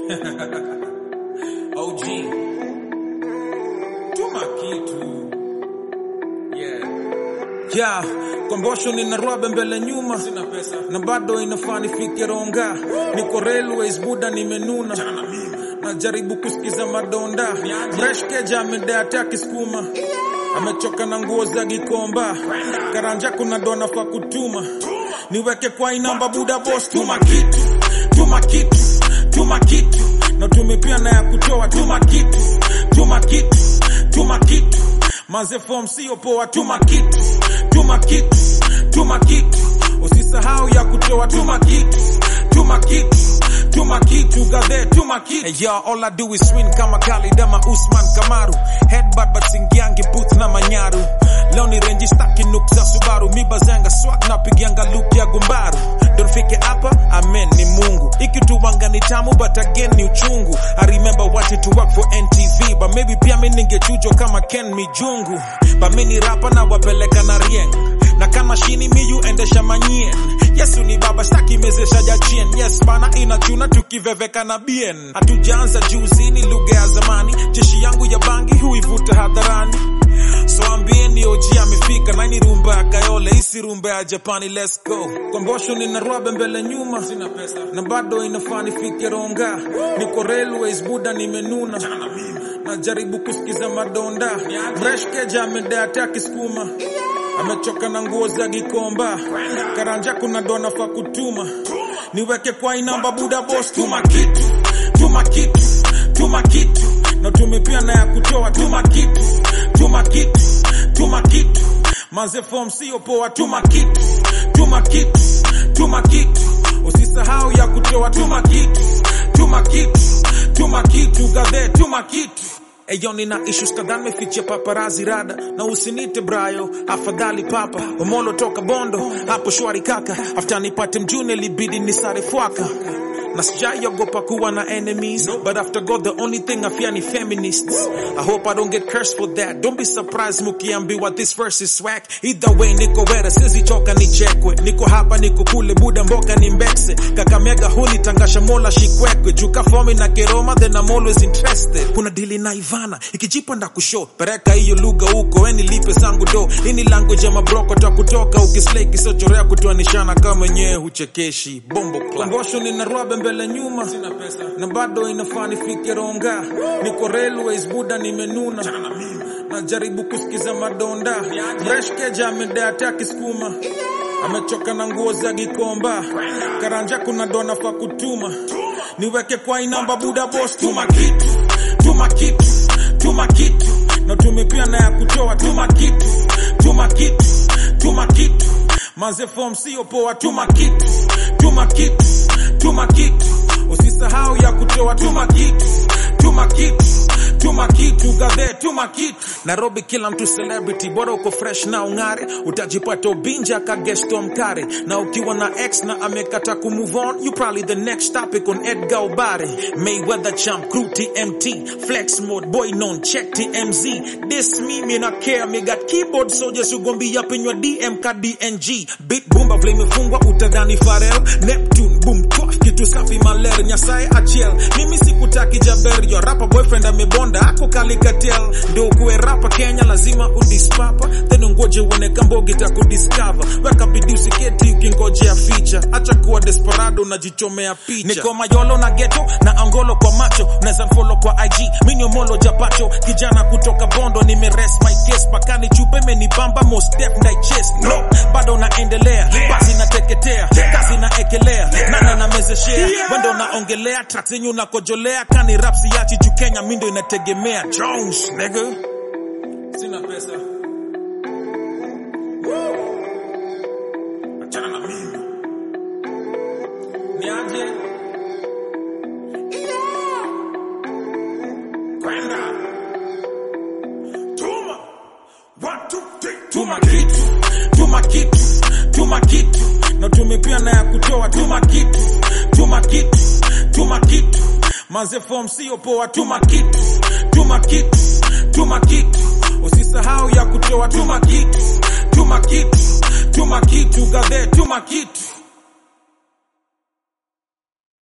OG. Tuma kitu. Yeah. ya kombosho nina rwabe mbele nyuma Sina pesa. na bado inafaa nifike ronga niko railways buda nimenuna Chana mimi. najaribu kusikiza madonda Niaje? breshkeja amedea taki skuma amechoka na nguo za gikomba karanja kuna dona fa kutuma niweke kwa inamba buda boss tuma kitu tuma kitu tuma kitu na tumepia na ya kutoa tuma kitu tuma kitu tuma kitu maze form sio poa tuma kitu tuma kitu tuma kitu usisahau ya kutoa tuma kitu tuma kitu tuma kitu gadhe tuma kitu hey, yo, all I do is win kama Khalid ama Usman Kamaru headbutt but singiangi boots na manyaru leo ni renji staki nuk za Subaru mi bazanga swag na pigianga look ya gumbaru donfike hapa amen ni Mungu ikituwanga ni tamu but again ni uchungu I remember wanting to work for NTV but maybe pia mi ningechujwa kama Ken Mijungu but mi ni rapa na wapeleka na rieng na kama shini miyu endesha manyien yesu ni baba staki mezesha jachien yes bana inachuna tukiveveka na bien hatujaanza juzi ni lugha ya zamani jeshi yangu ya bangi huivuta hadharani so ambieni oji amefika naini rumba ya kayole isi rumba ya japani let's go kombosho nina rwabe mbele nyuma Sina pesa. na bado inafaa nifike ronga niko railways buda nimenuna Chana mimi. najaribu kusikiza madonda Niaje? breshkeja amedea taki skuma amechoka na nguo za gikomba karanja kuna dona fa kutuma niweke kwa inamba buda boss tuma kitu tuma kitu tuma kitu na tumepia na ya kutoa tuma kitu tuma kitu tuma kitu maze form sio poa tuma kitu tuma kitu tuma kitu usisahau ya kutoa tuma kitu tuma kitu tuma kitu gadhe tuma kitu Eyo nina issues kadhaa nimefichia paparazi rada na usinite brayo afadhali papa omolo toka bondo hapo shwari kaka after nipate mjune libidi nisare fwaka na sijaiogopa kuwa na enemies but after God the only thing I fear ni feminists I hope I don't get cursed for that don't be surprised mukiambiwa this verse is swag either way niko wera sizi choka nichekwe niko hapa niko kule buda mboka ni mbekse kakamega huni tangasha mola shikwekwe juka fomi na keroma then I'm always interested kuna dili na Ivana ikijipa nda kushow pereka hiyo lugha huko weni lipe zangu do ini language ya mabroko ta kutoka ukislay kisochorea kutoanishana kama wenyewe huchekeshi bombo klangosho nina rwabe mbele nyuma Sina pesa. na bado inafaa nifike ronga niko railways buda nimenuna Chana mimi. najaribu kusikiza madonda Niaje? breshkeja amedea taki skuma amechoka na nguo za gikomba karanja kuna dona fa kutuma niweke kwa inamba buda boss tuma kitu tuma kitu tuma kitu na tumepia na ya kutoa tuma kitu tuma kitu tuma kitu maze form sio poa tuma kitu tuma kitu tuma kitu usisahau ya kutoa tuma kitu tuma kitu tuma kitu gadhe tuma kitu nairobi kila mtu celebrity bora uko fresh na ung'are utajipata ubinja ka gesto mkare na ukiwa na x na amekata kumove on you probably the next topic on edgar obare mayweather champ crew tmt flex mode boy non check tmz this me me na care me got keyboard soldiers ugombi up in your dm ka dng bit bumba vile imefungwa utadhani farel neptune boom twaf kitu safi maler nyasaye achiel mimi sikutaki jaber yo rapa boyfriend amebonda ako kalikatel ndio kuwe rapa kenya lazima udispapa then ungoje uone kambogi takudiscover weka bidii usiketi ukingojea ficha acha kuwa desperado unajichomea picha niko mayolo na geto na angolo kwa macho naweza mfolo kwa ig minyo molo japacho kijana kutoka bondo nimeres my case pakani chupe menibamba most def chest no bado naendelea basi nateketea kazi naekelea nana namezeshea wendo naongelea track zenyu nakojolea kani rap siachi juu kenya mindo inategemea jones nigga Sina pesa. Achana na mimi. niaje Kwenda. Tuma. One, two, three. tuma kitu tuma kitu tuma kitu na tumepia na ya kutoa tuma kitu tuma kitu tuma kitu maze form sio poa tuma kitu tuma kitu tuma kitu usisahau ya kutoa tuma kitu tuma kitu tuma kitu gadhe tuma kitu